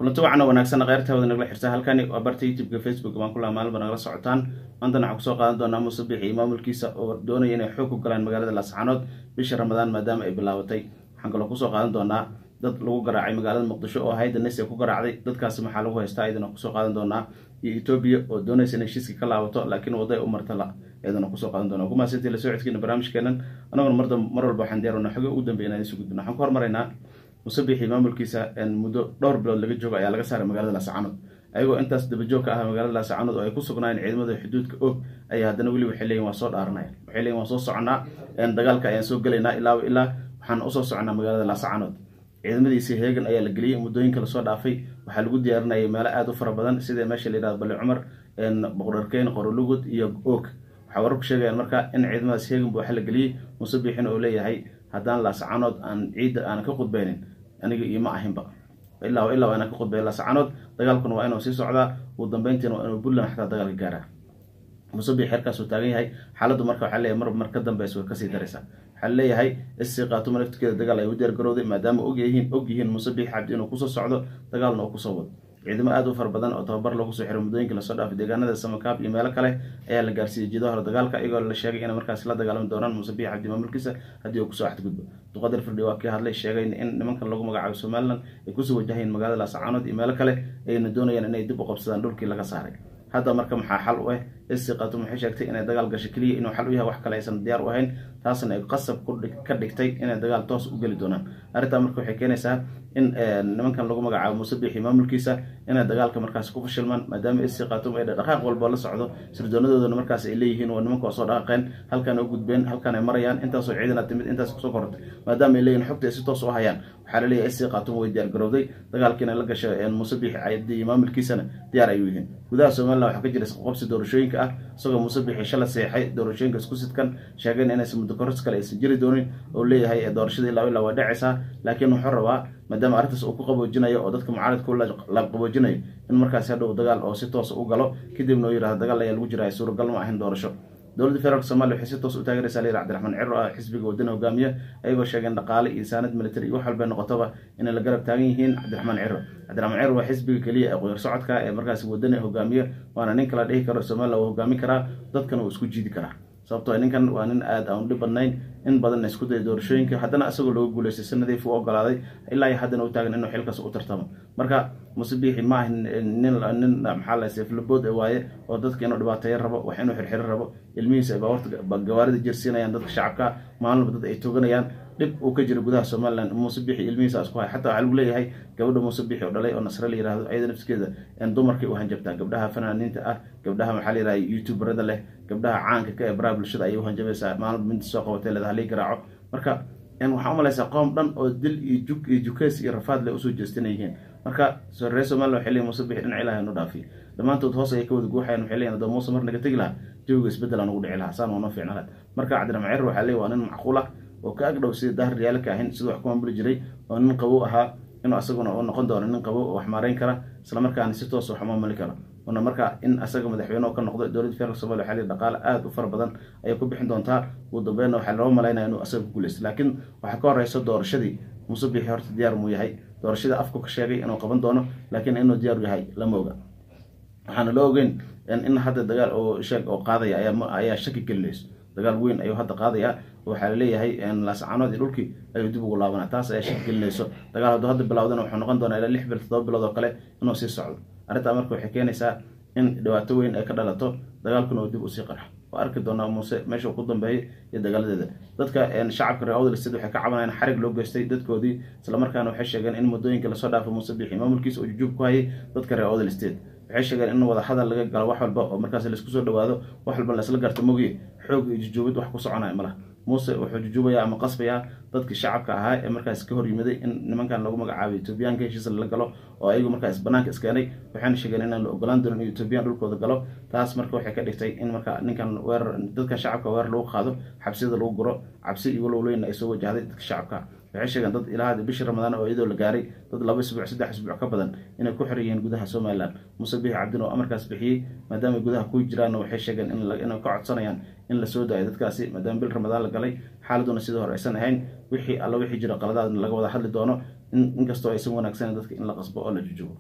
kulanti wacana wanaagsan kheyrtaawada nagala xirta halkani waa barta youtubeka facebook baan kulaha maalinba nagala socotaan maantana waxaan kusoo qaadan doonaa muuse bixi iyo maamulkiisa oo doonaya inay xoog ku galaan magaalada laascaanood bisha ramadaan maadaama ay bilaabatay waxaan kaloo kusoo qaadan doonaa dad lagu garaacay magaalada muqdisho oo hayda nese ku garaacday dadkaasi maxaa lagu haystaa iyadana kusoo qaadan doonaa iyo etoobiya oo doonaysa inay heshiiska ka laabato laakiin waday u martala iyadana kusoo qaadan doona kumaasantii la socodkiina barnaamijkeenan anaguna mar mar walba waxaan diyaarona xogo ugu dambeya inaan isu gudbino waxaan ku hormaraynaa musabixi maamulkiisa muddo dhowr bilood laga joogo ayaa laga saaray magaalada laascaanood ayagoo intaas dabajoog ka ah magaalada laascaanood oo ay ku sugnaayeen ciidamada xuduudka og ayaa haddana weli waxay leeyihin waa soo dhaaranaya waxay leeyihin waan soo soconaa dagaalka ayaan soo gelaynaa ilaa ilaa waxaan usoo soconaa magaalada laascaanood ciidamadiisii heegan ayaa la geliyey muddooyinka lasoo dhaafay waxaa lagu diyaarinayay meelo aada u fara badan sida meesha la yihahdo bali cumar boqorarkeyn qorolugud iyo og waxaa wararku sheegayaan marka in ciidamadaas heeganba waxa la geliyey musabixina oo leeyahay haddaan laascaanood aan ciidda aanan ka qudbaynin aniga iyo ma ahinba ilaa ilaa waa inaan ka qudbay laascaanood dagaalkuna waa inuu sii socdaa ugu dambeyntiina waa inuu puntland xataa dagaalka gaaraa musabix xerkaasuu taagan yahay xaaladdu marka waxaa leeyahay mar mar ka dambeysa way kasii daraysaa waxaa leeyahay isii qaatuma naftigeeda dagaal ay u diyaar garowday maadaama ogyihiin og yihiin musabix cabdi inuu kusoo socdo dagaalna uu kusoo wado ciidamo aada u fara badan oo tababar lagu soo xiray muddooyinka lasoo dhaafay deegaanada samakaab iyo meelo kale ayaa la gaarsiiyey jiido hore dagaalka iyagoo la sheegay inay markaasi la dagaalami doonaan musabix cabdi maamulkiisa haddii uu kusoo axdgudbo duqadir firdhi waa kii hadlay sheegay in nimankan lagu magacaabo somalilan ay kusoo wajahayeen magaalada laascaanood iyo meelo kale ayna doonayaan inay dib u qabsadaan dhulkii laga saaray hadda marka maxaa xal u ah isi qatum waxay sheegtay inay dagaal gasho keliya inuu xal u yahay wax kale aysan diyaar u ahayn taasna ay qasab ka dhigtay inay dagaal toos u geli doonaan arrintaa marka waxay keenaysaa in nimankan lagu magacaabo musabixi maamulkiisa inay dagaalka markaasi ku fashilmaan maadaama isi qatum ay dhaqaaq walba la socdo sirdoonadooda markaas ay leeyihiin waa nimanka waa soo dhaqaqeen halkaan u gudbeen halkaan ay marayaan intaasoo ciidana timid intaas kusoo korortay maadaama ay leeyihin xogta ay si toos u hayaan waxaa la leeyahay isi qatum way diyaar garowday dagaalkiina la gasho musabixi iyo maamulkiisana diyaar ayuu yihiin gudaha somalilan waxaa ka jira isqaqobsi doorashooyinka ah isagoo musabixi shala seexay doorashooyinka isku sidkan sheegeen inaysan muddo koros kale aysan jiri doonin oo leeyahay doorashada ilaa ilaa waa dhacaysaa laakiin wuxuu rabaa maadaama arrintaas uu ku qaboojinayo oo dadka mucaaradka u la qaboojinayo in markaasi hadhow dagaal oo si toosa u galo kadibna uu yihahdo dagaal ayaa lagu jira suuragal ma ahayn doorasho dowladda federaalk somalia waxay si toos u taageeraysaa layidhi cabdiraxmaan ciro ah xisbiga wadana hogaamiya ayagoo sheegeen dhaqaale iyo saanad military iyo wax walbay noqotoba inay la garab taagan yihiin cabdiraxmaan ciro cabdiraxmaan ciro waa xisbiga keliya ee qoyar socodka ee markaasi wadani hogaamiya waana nin kala dhihi karo somalilan uu hogaamin karaa dadkana uu isku jiidi karaa sababtoo ninkan waa nin aada aan dhib badnayn in badanna isku daya doorashooyinka haddana isagoo looga guuleystay si nadiif u ogolaaday ilaa iyo haddana u taagan inuu xilkaas u tartamo marka musabixi ma ahin nin nin maxaa la seeflabood waaye oo dadka inuu dhibaateeyo rabo wax inuu xirxiro rabo ilmihiisa ay baawarta gawaarida jirsiinayaan dadka shacabka maalinba dad ay tooganayaan dhib uu ka jira gudaha somalilan musabixi ilmihiisa isku hay xataa waxaa lagu leeyahay gabadha musabixi oo dhalay oo nasre la yihahdo ayada nafskeeda dumarkay u hanjabtaa gabdhaha fanaaniinta ah gabdhaha maxaa la yihahda youtuberada leh gabdhaha caanka ka ee baraha bulshada ayay u hanjabaysaa maalinba minta soo qabatay leedaha lii garaaco marka waxaa u malaysaa qoom dhan oo dil iyo jug iyo jukeys iyo rafaad le usoo jeestina yihiin marka reer somalilan waxay leeyihin musabixi dhinac ilahi nu dhaafiy dhammaantood hoos ayay ka wada guuxayan waxay leeyihin haddoo muuse mar naga tegi lahaa jawiga isbeddel aan ugu dhici lahaa saan waa noo fiicna laha marka cabdiraxmaan ciro waxaa leeyihi waa nin macquul ah oo ka agdhow sida dahar riyaalka ahayn siduu wax ku maamuli jiray oo nin qabow ahaa inuu asaguna u noqon doono nin qabow oo wax maarayn kara islamarkaana si toos wax maamuli kara una marka in asaga madaxweyne ka noqdo dowladda federaalk somalia waxaa leeyihi dhaqaale aada u fara badan ayay ku bixin doontaa ugu dambeynna waxaa loo malaynaya inuu asaga ku guuleysto laakiin waxaa ka horeyso doorashadii musabixi horta diyaar muu yahay doorashadii afku ka sheegay inuu qaban doono laakiin inuu diyaar yahay lama oga waxaana loo ogeyn in hadda dagaal oo sheeg oo qaadaya ayaa shaki gelinayso dagaal weyn ayuu hadda qaadaya waxaa laleeyahay laascaanood iyo dhulkii ayuu dib ugu laabanaa taas ayaa shaki gelinayso dagaal hadduu hadda bilowdana wuxuu noqon doonaa ilaa lix bil toddoba bilood oo kale inuu sii socdo arrintaa marka waxay keenaysaa in dhibaato weyn ay ka dhalato dagaalkuna uu dib usii qarxo waa arki doonaa muuse meesha uu ku dambeeyay iyo dagaaladeeda dadka shacabka reer odlsted waxay ka cabanayaan xarig loo geystay dadkoodii islamarkaana waxay sheegeen in muddooyinka lasoo dhaafay muuse bixi maamulkiisa uu jujuub ku hayay dadka reer odlsted waxay sheegeen in wada hadal laga galo wax walba oo markaas laisku soo dhawaado wax walba laisla garto mogi xoog iyo jujuubid wax ku soconaya malaha muuse wuxuu jujuubaya ama qasbayaa dadkii shacabka ahaa ee markaas ka hor yimiday in nimankan lagu magacaabay etoobiyaanka heshiis lala galo oo ayagu markaas banaanka iskeenay waxayna sheegeen inaan la ogolaan doonin in etoobiyaan dhulkooda galo taas marka waxay ka dhigtay in marka ninkan weerar dadka shacabka weerar lagu qaado xabsiyada lagu guro cabsi iyo walowleyn ay soo wajahday dadka shacabka waxay sheegeen dad ilaa bishii ramadaan oo iyadoo la gaaray dad laba isbuuc saddex isbuuc ka badan inay ku xiran yihiin gudaha somalilan muuse bixi cabdin oo amarkaas bixiyey maadaama gudaha ku jiraanna waxay sheegeen inay ka codsanayaan in la soo daayo dadkaasi maadaama bil ramadaan la galay xaaladuna sidii hore aysan ahayn wixii alla wixii jira qaladaadna laga wada hadli doono inkastoo aysan wanaagsanen dadka in la qasbo oo la jujubo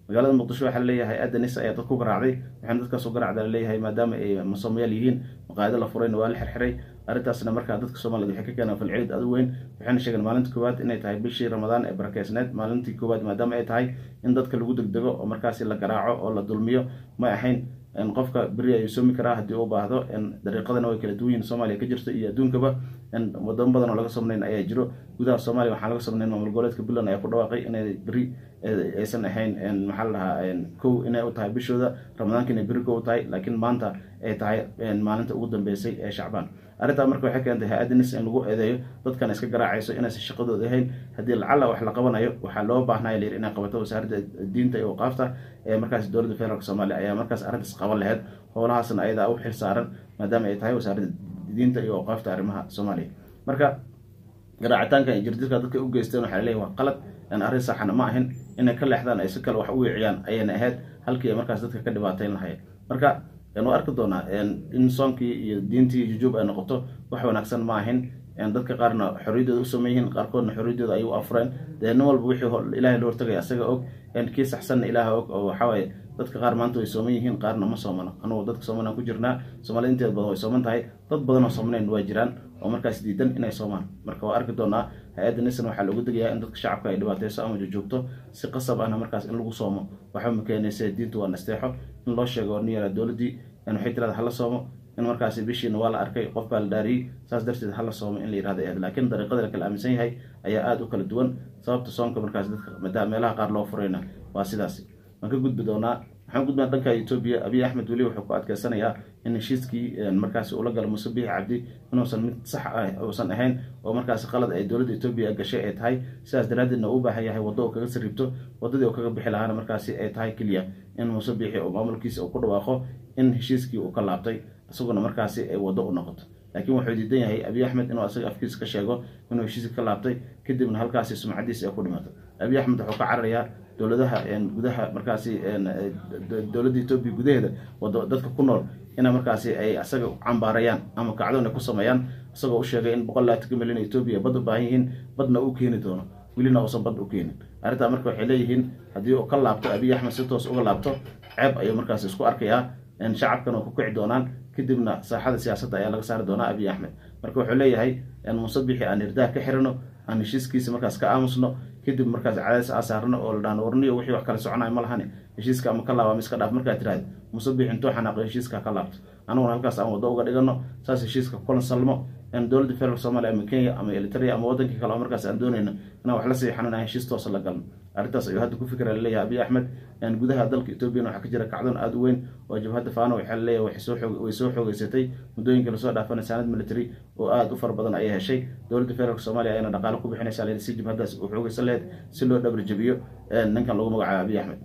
magaalada muqdisho waxaa laleeyahay hay-adda nis ayaa dad ku garaacday waxaana dadkaas u garaacda laleeyahay maadaama ay masoomayaal yihiin maqaayado la furayna waa la xirxiray arrintaasna markaa dadka soomaaliyed waxay ka keenaan falcelid aad u weyn waxayna sheegeen maalinta koowaad inay tahay bishii ramadaan ee barakeysneed maalintii koowaad maadaama ay tahay in dadka lagu degdego oo markaasi la garaaco oo la dulmiyo ma ahayn qofka beri ayuu soomi karaa haddii u baahdo dariiqadana way kala duwan yihin soomaaliya ka jirto iyo adduunkaba wadamo badan oo laga somnayn ayaa jiro gudaha soomaaliya waxaan laga somnayn maamul goboleedka puntland ayaa ku dhawaaqay inay beri aysan ahayn maxaa la dhahaa kow inay u tahay bishooda ramadaanka inay beri kow u tahay laakiin maanta ay tahay maalinta ugu dambeysay ee shacbaan arrintaa marka waxay keentay hay-adda nis in lagu eedeeyo dadkan iska garaacayso inaysan shaqadooda ahayn haddii lacalla wax la qabanayo waxaa loo baahnaya layiri inay qabato wasaaradda diinta iyo waqaafta ee markaas dowladda federaalk soomaaliya ayaa markaas arrintaas qaban laheyd howlahaasna ayadaa u xil saaran maadaama ay tahay wasaaradda diinta iyo waqaafta arrimaha soomaaliya marka garaacitaanka iyo jirdilka dadka u geysteen waxaa laleeyahy waa qalad arrin saxana ma ahin inay ka leexdaan ay si kale wax u weeciyaan ayayna ahayd halkii ay markaas dadka ka dhibaateyn lahayd marka waa arki doonaa in soonkii iyo diintii jujuub ay noqoto wax wanaagsan ma ahin dadka qaarna xorriyaddooda u sameyn yihiin qaarkoodna xorriyaddooda ayay u afureen dee nin walba wixii ilaahay la hortagaya asaga og kii saxsanna ilaaha og oo waxawaaye dadka qaar maanta way sooman yihiin qaarna ma soomano anugu dadka soomanaan ku jirnaa soomaalida inteeda badan way sooman tahay dad badan oo soomanayn waa jiraan oo markaas diidan inay soomaan marka waa arki doonaa hay-adda nisan waxaa loogu degayaa in dadka shacabka ay dhibaateyso ama jojoogto si qasab ahna markaas in lagu soomo waxba ma keenaysa diintu waa nasteexo in loo sheego oo nin yaraa dowladdii waxay tirada hala soomo in markaasi bishiina waa la arkay qof baa la dhaariyey saas darteed hala soomo in la yirahda eed laakiin dariiqada la kala aaminsan yahay ayaa aada u kala duwan sababta soonka markaas dadka meelaha qaar loo furayna waa sidaasi waan ka gudbi doonaa waxaan gudbaa dhanka etoobiya abiy axmed weli wuxuu ku adkeysanayaa in heshiiskii markaasi ula gala muuse biixi cabdi inuusan mid sax ah uusan ahayn oo markaasi qalad ay dowladda etoobiya gashay ay tahay sidaas daraaddeedna uu u baahan yahay waddo uu kaga sarribto waddadii uu kaga bixi lahaana markaasi ay tahay keliya in muuse biixi oo maamulkiisa uu ku dhawaaqo in heshiiskii uu ka laabtay isaguna markaasi ay waddo u noqoto laakiin wuxuu diidan yahay abiy axmed inuu asaga afkiisa ka sheego inuu heshiiska ka laabtay kadibna halkaasi sumcadiisa ay ku dhimato abiy axmed wuxuu ka cararayaa dowladaha gudaha markaasi dowladda etoobiya gudaheeda wado dadka ku nool ina markaasi ay asaga cambaarayaan ama kacdoon ay ku sameeyaan isagoo u sheegay in boqol laatanka milyan etoobiya bad u baahan yihiin badna uu keeni doono welina uusan bad u keenin arrintaa marka waxay leeyihiin haddii uu ka laabto abiy axmed si toos uga laabto ceeb ayuu markaasi isku arkayaa shacabkan oo ku kici doonaan kadibna saaxada siyaasadda ayaa laga saari doonaa abiy axmed marka wuxuu leeyahay muuse bixi aan hirdaha ka xirano aan heshiiskiisa markaas ka aamusno kadib markaas cadaadis aa saarno oo la dhahno warniyo wixii wax kala soconaya ma lahani heshiiska ama ka laaba ama iska dhaaf markaa tiraahda muuse bixi intuu xanaaqo heshiiska ka laabto aniguna halkaas aan waddo uga dhigano saas heshiiska kulan salmo dowladda federaalk soomaaliya ama kenya ama elitaria ama wadankii kale oo markaas aan doonayno inaan wax la siixano inaan heshiis toosa la galno arrintaas ayuu hadda ku fikra laleeyahay abiy axmed gudaha dalka etoobiyana waxaa ka jira kacdoon aada u weyn oo jabhadda faano waxaa laleeyahay way soo xoogeysatay muddooyinka lasoo dhaafana saanad military oo aada u fara badan ayay heshay dowladda federaalk soomaaliya ayana dhaqaalo ku bixinaysa layidhi si jabhaddaas u xoogeysan laheyd si loo dhabar jabiyo ninkan lagu magacaabo abiy axmed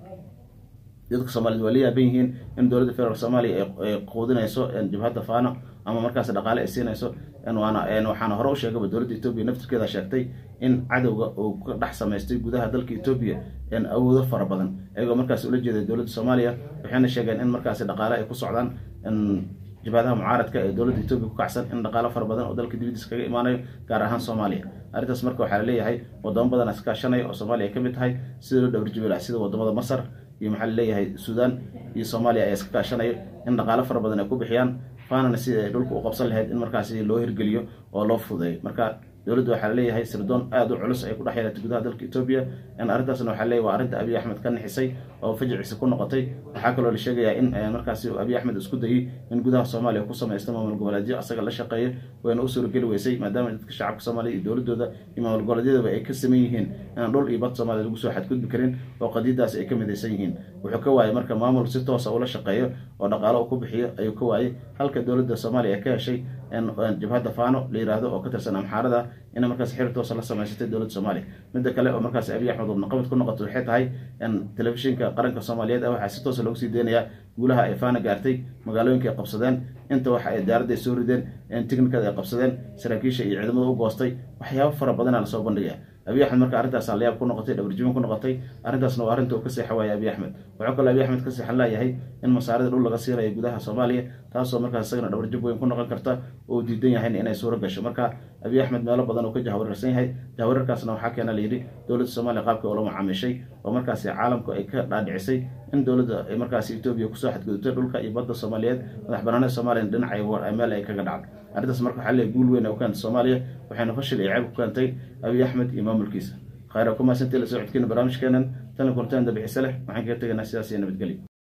dadka soomaaliyed waa la yaaban yihiin in dowladda federaalk soomaaliya ay quudinayso jabhadda faano ama markaas dhaqaale ay siinayso waxaana hore u sheegaba dowladda etoobiya naftirkeeda sheegtay in cadowga uu ka dhex samaystay gudaha dalka etoobiya awoodo fara badan iyagoo markaas ula jeeday dowladda soomaaliya waxayna sheegeen in markaasi dhaqaale ay ku socdaan jabhadaha mucaaradka ee dowladda etoobiya ku kacsan in dhaqaalo fara badan oo dalka dibadiisa kaga imaanayo gaar ahaan soomaaliya arrintaas marka waxaa laleeyahay wadamo badan iskaashanaya oo soomaaliya ay ka mid tahay sida loo dhabarjabilah sida wadamada masar iyo maxaa laleeyahay suudaan iyo soomaaliya ayaa iska kaashanayo in dhaqaalo fara badan ay ku bixiyaan faanana sida ay dhulka u qabsan lahayd in markaasi loo hirgeliyo oo loo fudeeyo marka dowladda waxaa laleeyahay sirdoon aada u culus ay ku dhex yeelatay gudaha dalka etoobiya arrintaasna waxaa leeyahy waa arrinta abiy axmed ka nixisay oo fajiciisa ku noqotay waxaa kaloo la sheegayaa in markaasi abiy axmed isku dayey in gudaha soomaaliya ku samaysto maamul goboleedyo asaga la shaqeeyo wayna u suurageli weysay maadaama dadka shacabka soomaaliya iyo dowladooda iyo maamul goboleedyadaba ay ka saman yihiin inaan dhul iyo bad soomaaliya lagu soo xadgudbi karin oo qadiidaas ay ka midaysan yihiin wuxuu ka waayay marka maamul si toosa ula shaqeeyo oo dhaqaalo uu ku bixiyo ayuu ka waayay halka dowladda soomaaliya ay ka heshay jabhadda faano la yiraahdo oo ka tirsan amxaarada ina markaas xiri toosa la samaysatay dowladda soomaaliya midda kale oo markaas abiy axmed wadnaqabad ku noqoto waxay tahay telefishinka qaranka soomaaliyeed waxaa si toosa loogu sii deynayaa guulaha ay faana gaartay magaalooyinka ay qabsadeen inta waxa ay diyaaradda ay soo rideen tiknikada ay qabsadeen saraakiisha iyo ciidamada u goostay waxyaabo fara badana lasoo bandhigaya abiy axmed marka arrintaas layaab ku noqotay dhabarjibin ku noqotay arrintaasna waa arrinta uu ka seexa waaya abiy axmed wuxuu kaloo abiy axmed ka seexan laayahay in masaarida dhul laga siinayo gudaha soomaaliya taasoo markaas isagana dhabarjib weyn ku noqon karta oo diidan yahayn inay suuro gasho marka abiy axmed meelo badan uu ka jahwareersan yahay jahwareerkaasna waxaa keena layidhi dowladda soomaaliya qaabkii oo la macaamiishay oo markaasi caalamku ay ka dhaadhicisay in dowladda ay markaasi etoobiya kusoo xadgudubtay dhulka iyo badda soomaaliyeed madax banaanida soomaaliya dhinacay meel ay kaga dhacday arrintaas marka waxaa leeyahay guul weyn ay u keentay soomaaliya waxayna fashil iyo ceeb ku keentay abiy axmed iyo maamulkiisa khayra ku mahadsantii la soo codkeena barnaamijkeenan tan la kortaan dabixise leh waxaan kaga tegaynaa sidaas iyo nabadgelyo